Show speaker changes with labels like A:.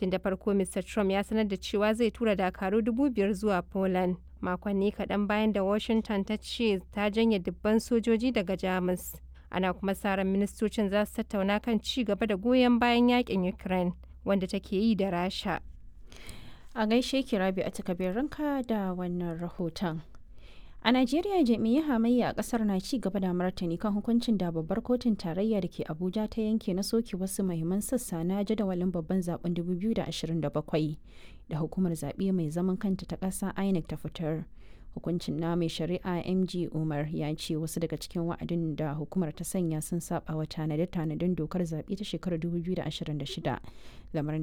A: tun da farko mr trump ya sanar da cewa zai tura dakaru dubu biyar zuwa poland makonni kaɗan bayan da washington ta ce ta janye dubban sojoji daga jamus ana kuma sa ran ministocin za su tattauna kan ci gaba da goyon bayan yakin ukraine wanda take yi da rasha
B: a gaishe ki rabi a ranka da wannan rahoton a najeriya jami'ai hamayya a kasar na ci gaba da martani kan hukuncin da babbar kotun tarayya da ke abuja ta yanke na soke wasu mahimman sassa na jadawalin babban zaben 2027 da hukumar zaɓe mai zaman kanta ta ƙasa inec ta fitar hukuncin na mai shari'a mg umar ya ce wasu daga cikin wa'adin da hukumar ta sanya sun saba wa tanade-tanaden dokar zaɓe ta shekarar 2026 lamarin